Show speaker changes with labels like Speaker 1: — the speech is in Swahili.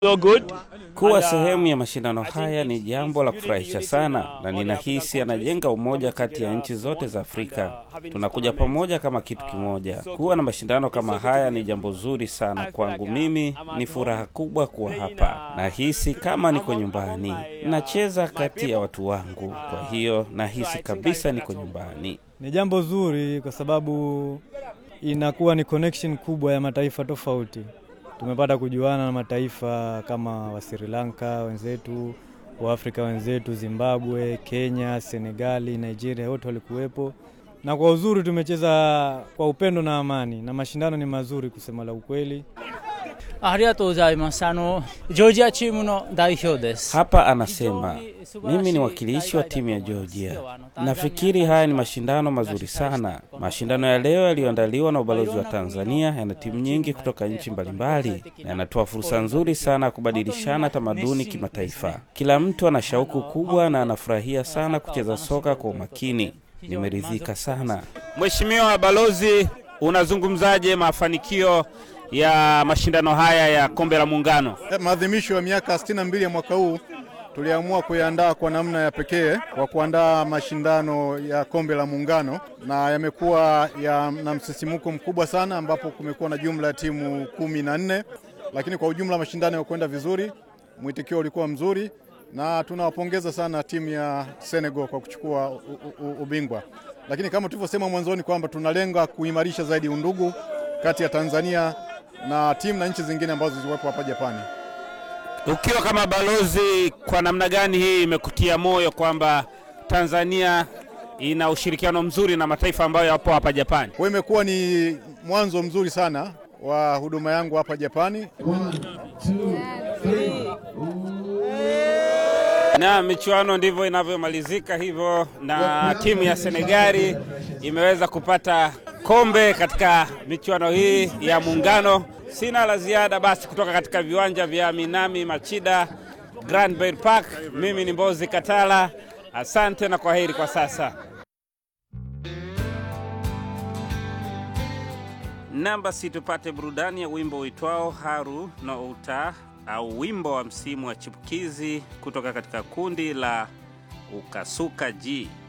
Speaker 1: so good.
Speaker 2: Kuwa sehemu ya mashindano haya ni jambo la kufurahisha sana, na ninahisi anajenga umoja kati ya nchi zote za Afrika. Tunakuja pamoja kama kitu kimoja. Kuwa na mashindano kama haya ni jambo zuri sana kwangu. Mimi ni furaha kubwa kuwa hapa, nahisi kama niko nyumbani. Nacheza kati ya watu wangu, kwa hiyo nahisi kabisa niko nyumbani.
Speaker 3: Ni jambo zuri kwa sababu inakuwa ni connection kubwa ya mataifa tofauti. Tumepata kujuana na mataifa kama wa Sri Lanka wenzetu, wa Afrika wenzetu, Zimbabwe, Kenya, Senegali, Nigeria, wote walikuwepo, na kwa uzuri tumecheza kwa upendo na amani, na mashindano ni mazuri kusema la ukweli.
Speaker 4: ありがとうございます。あの、ジョージアチームの代表です。
Speaker 2: Hapa anasema mimi ni wakilishi wa timu ya Georgia. Nafikiri haya ni mashindano mazuri sana. Mashindano ya leo yaliyoandaliwa na ubalozi wa Tanzania yana timu nyingi kutoka nchi mbalimbali na yanatoa fursa nzuri sana ya kubadilishana tamaduni kimataifa. Kila mtu ana shauku kubwa na anafurahia sana kucheza soka kwa umakini. Nimeridhika sana.
Speaker 1: Mheshimiwa Balozi, unazungumzaje mafanikio ya mashindano haya ya kombe la Muungano?
Speaker 5: Maadhimisho ya miaka 62 ya mwaka huu tuliamua kuyaandaa kwa namna ya pekee kwa kuandaa mashindano ya kombe la Muungano, na yamekuwa ya, na msisimuko mkubwa sana, ambapo kumekuwa na jumla ya timu kumi na nne, lakini kwa ujumla mashindano yakwenda vizuri, mwitikio ulikuwa mzuri, na tunawapongeza sana timu ya Senegal kwa kuchukua u, u, ubingwa. Lakini kama tulivyosema mwanzoni kwamba tunalenga kuimarisha zaidi undugu kati ya Tanzania na timu na nchi zingine ambazo ziliwepo hapa Japani.
Speaker 1: Ukiwa kama balozi, kwa namna gani hii imekutia moyo kwamba Tanzania ina ushirikiano mzuri na mataifa ambayo yapo hapa Japani?
Speaker 5: Kwa hiyo imekuwa ni mwanzo mzuri sana wa huduma yangu hapa Japani.
Speaker 2: Na michuano ndivyo inavyomalizika hivyo, na timu ya Senegali imeweza kupata kombe katika michuano hii ya Muungano. Sina la ziada basi kutoka katika viwanja vya Minami Machida Grand Bay Park. Mimi ni Mbozi Katala, asante na kwaheri kwa sasa. Namba si tupate burudani ya wimbo uitwao Haru no Uta au wimbo wa msimu wa chipukizi kutoka katika kundi la Ukasuka G.